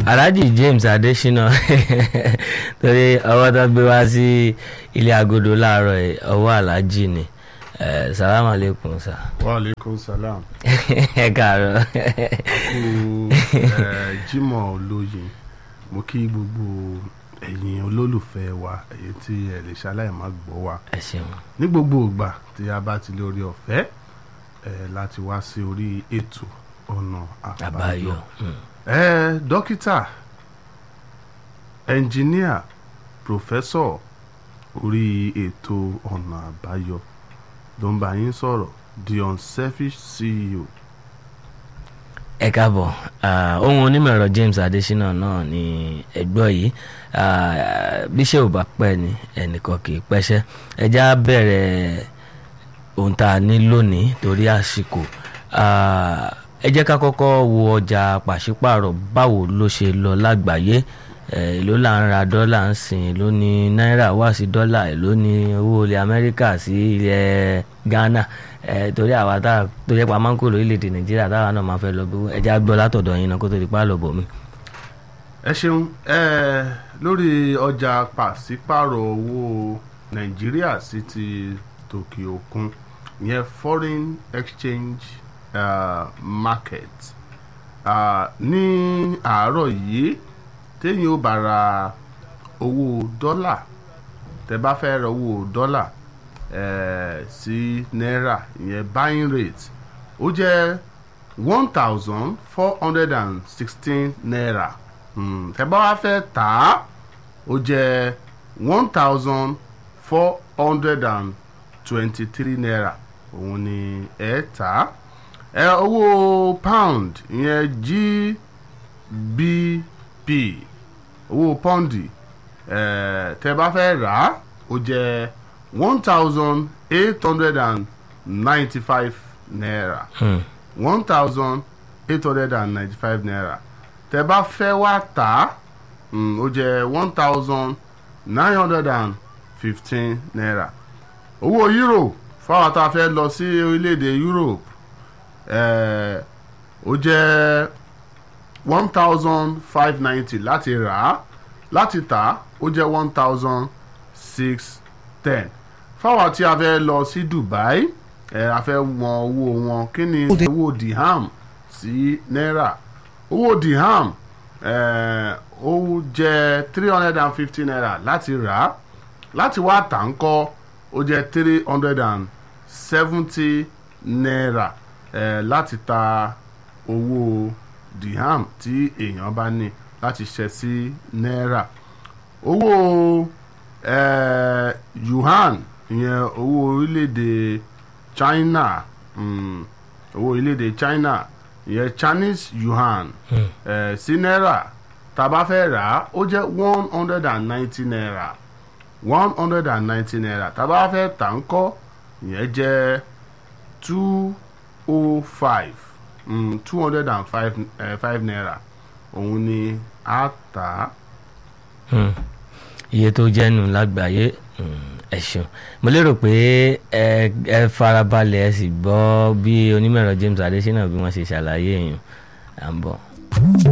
alhaji james adesina torí ọwọ́ tó gbé wá sí ilé agodo láàárọ̀ yìí ọwọ́ alhaji ni Eh, salaam aleykum sa wa aleykum salam ẹ káàárọ̀ kú eh, Jímọ̀ olóye mo kí gbogbo ẹ̀yin olólùfẹ́ wa èyí tí ẹ lè ṣaláì má gbọ́ wa ẹ ṣeun ní gbogbo ìgbà tí a bá ti lórí ọ̀fẹ́ eh, láti wá sí orí ètò ọ̀nà àbáyọ àbáyọ Mm. eh, dókítà ẹnjìníà pòfẹ́sọ̀ orí ètò ọ̀nà àbáyọ ló ń bá yín sọ̀rọ̀ the unselfish CEO ẹ káàbọ̀ Ah, ohun onímọ̀ ẹ̀rọ james adesina náà ni ẹgbọ́ yìí Ah, bíṣẹ́ ò bá pẹ́ ni ẹnìkan kì í pẹ́ṣẹ́ ẹjá bẹ̀rẹ̀ ohun tá a ní lónìí torí àsìkò Ah, ẹ jẹ́ ká kọ́kọ́ wo ọjà pàṣípààrọ̀ báwo ló ṣe lọ lágbàáyé Eh, èló là ń ra dọ́là ń sìn èló ni náírà wá sí dọ́là èló ni owó ilẹ̀ amẹ́ríkà sí ilẹ̀ ghana Eh, torí àwa tá a tó yẹ pa máa ń kó lórílẹ̀‐èdè nàìjíríà táwa náà máa fẹ́ lọ bí ẹja gbọ́ látọ̀dọ̀ yín náà kó tó di pa lọ bọ̀ mí. ẹ ṣeun ẹ lórí ọjà pàṣípàrọ̀ owó nàìjíríà sí ti tòkè òkun ìyẹn foreign exchange uh, market uh, ní àárọ̀ yìí téèyàn ò bá ra owó dọ́là tẹ́ bá fẹ́ ra owó dọ́là eh, sí náírà ìyẹn buying rate ó jẹ́ one thousand four hundred and sixteen naira Hmm, tẹ́ bá wá fẹ́ tà á ó jẹ́ one thousand four hundred and twenty-three naira òun ni ẹ tà á ẹ owó pound ìyẹn GBP owó pọ́ǹdì eh, tẹ́ bá fẹ́ rà á ó jẹ́ one thousand eight hundred and ninety-five naira Hmm. one thousand eight hundred and ninety-five naira tẹ́ bá fẹ́ wá tà á mm, ó jẹ́ one thousand nine hundred and fifteen naira owó euro fáwọn tá a fẹ́ lọ sí orílẹ̀-èdè Europe eh, ó jẹ́ one thousand five ninety láti rà á láti tà á ó jẹ́ one thousand six ten fáwọn tí a fẹ́ lọ sí Dubai ẹ a fẹ́ wọn owó wọn kí ni owó dirham sí náírà owó dirham ẹ ó jẹ́ three hundred and fifty naira láti rà á láti wá tà ń kọ́ ó jẹ́ three hundred and seventy naira ẹ láti ta owó dirham tí èèyàn bá ní láti ṣe sí náírà owó eh, yuan ìyẹn owó orílẹ̀-èdè China mm, owó orílẹ̀-èdè China ìyẹn Chinese yuan eh, sí náírà tá a bá fẹ́ rà á ó jẹ́ one hundred and ninety naira one hundred and ninety naira tá a bá fẹ́ tà ń kọ́ ìyẹn jẹ́ two oh five two hundred and five five naira òun ni a tà á. Hmm. iye tó jẹ́ nù lágbàáyé hmm, ẹ ṣeun mo lérò pé ẹ ẹ farabalẹ̀ ẹ sì gbọ́ bí onímọ̀ ẹ̀rọ James Adesina bí wọ́n ṣe ṣàlàyé èèyàn à ń bọ̀.